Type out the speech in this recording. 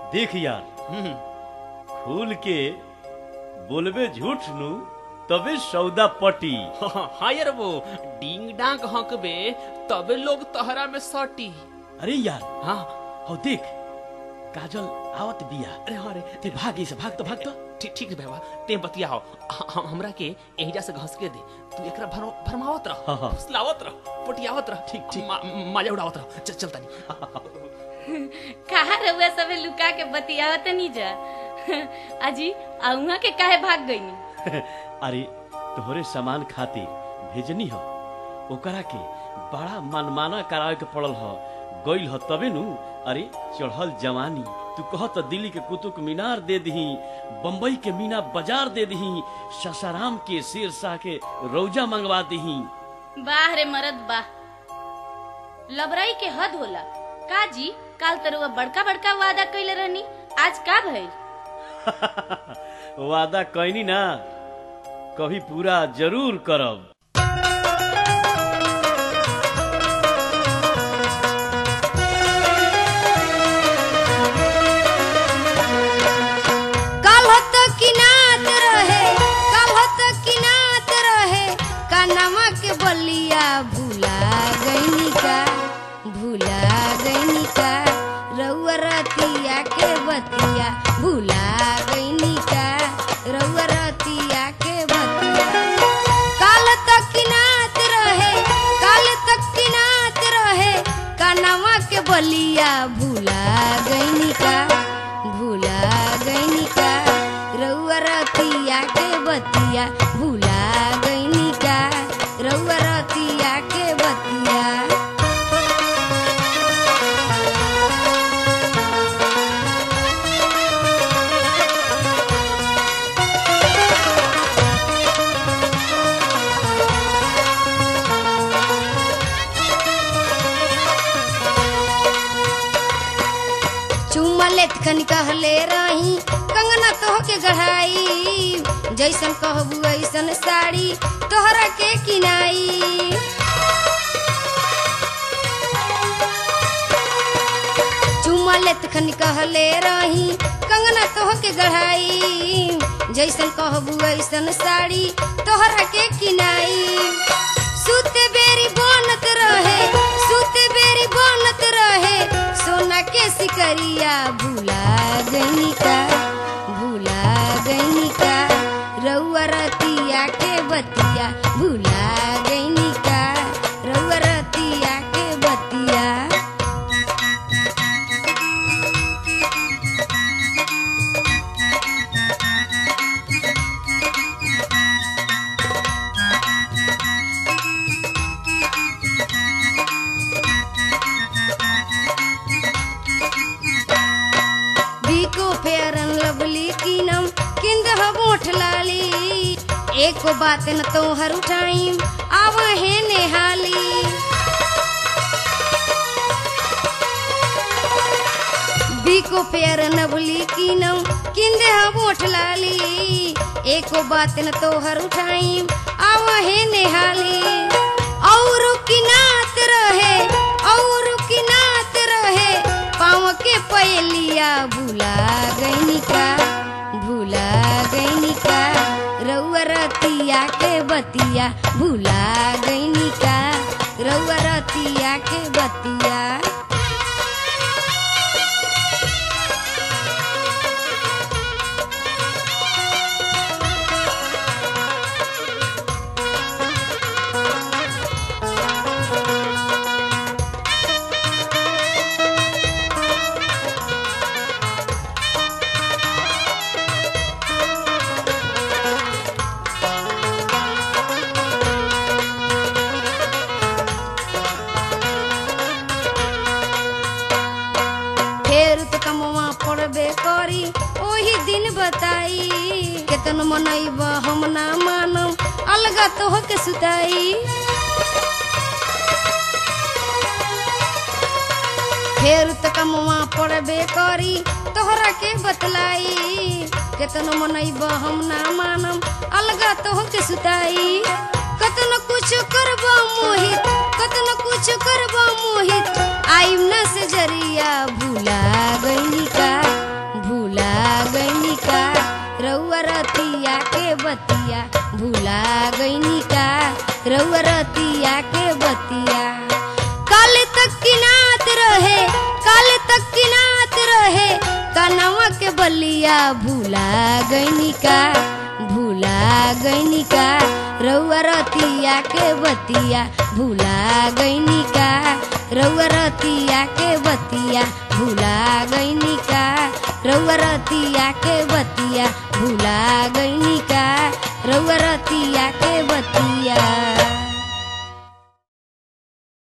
देख यार हम्म, खुल के बोलबे झूठ नु तबे सौदा पटी हाँ यार वो डिंग डांग हंकबे तबे लोग तहरा में सटी अरे यार हाँ हो देख काजल आवत बिया अरे हाँ रे ते भाग से भाग तो भाग तो ठीक ठीक रे बाबा ते बतिया हो ह- हमरा के एहिजा से घस के दे तू एकरा भर भरमावत रह हाँ, हाँ। फुसलावत रह पटियावत रह ठीक, ठीक। मा- मजा उड़ावत रह चल चल तनी कहा रहुआ सबे लुका के बतियावत नहीं जा अजी अउहा के काहे भाग गईनी अरे तोहरे सामान खातिर भेजनी हो ओकरा के बड़ा मनमाना करावे के पड़ल हो गइल हो तबे नु अरे चढ़ल जवानी तू कह तो दिल्ली के कुतुब मीनार दे दही बम्बई के मीना बाजार दे दही ससाराम के शेरशाह के रौजा मंगवा दही बाह रे मरद बाह लबराई के हद होला का जी काल तरुआ बड़का बड़का वादा कइले रहनी आज का भइल वादा कैनी ना कभी पूरा जरूर करब काल्हत किनात रहे काल्हत किनात रहे कानमा के बलिया भूला गईनी का भूला गईनी का रउआ रतिया के बतिया भूला गईनी का रउआ रतिया के बतिया काल तक किनात रहे काल तक किनात रहे कानमा के बलिया भूला गईनी का भूला गईनी का रउआ रतिया के बतिया भूला गईनी का रउआ रतिया के बतिया चुम्मा लेत खन कहले रही कंगना तोह के गढ़ाई जैसन कहबू ऐसन साड़ी तोहरा के किनाई चुम्मा लेत खन कहले रही कंगना तोह के गढ़ाई जैसन कहबू ऐसन साड़ी तोहरा के किनाई सुते बेरी बनत रहे सुते बेरी बनत रहे सोना के सिकरिया भूला गईनी का भूला गईनी का रउआ रतिया के बतिया भूला गईनी का रउआ रतिया के बतिया बीको फेरन लवली कीनम किंद मोठ लाली एको बात न तोहर उठाईम आव है नेहाली बीको फेर नवली कीनम किंद मोठ लाली एको बात न तोहर उठाईम आव है नेहाली और किनात रहे और किनात रहे पाँव के पयलिया भूला गईनी का भूला गईनी का रउआ रतिया के बतिया भूला गईनी का रउआ रतिया के बतिया फेर तो कमवा पड़बे करी ओही दिन बताई केतन मनैब हम ना मानम अलगा तो के सुताई फेर तो कमवा पड़बे करी तोहरा के बतलाई केतन मनैब हम ना मानम अलगा तो के सुताई कतन कुछ करब मोहित कतन कुछ करब मोहित आइम न से जरिया भूला गईनी का रउआ रतिया के बतिया काल तक किनात रहे काल तक किनात रहे कनवा के बलिया भूला गईनी का भूला गईनी का रउआ रतिया के बतिया भूला गईनी का रउआ रतिया के बतिया भूला गईनी का रउआ रतिया के बतिया भूला गईनी का रउआ रतिया के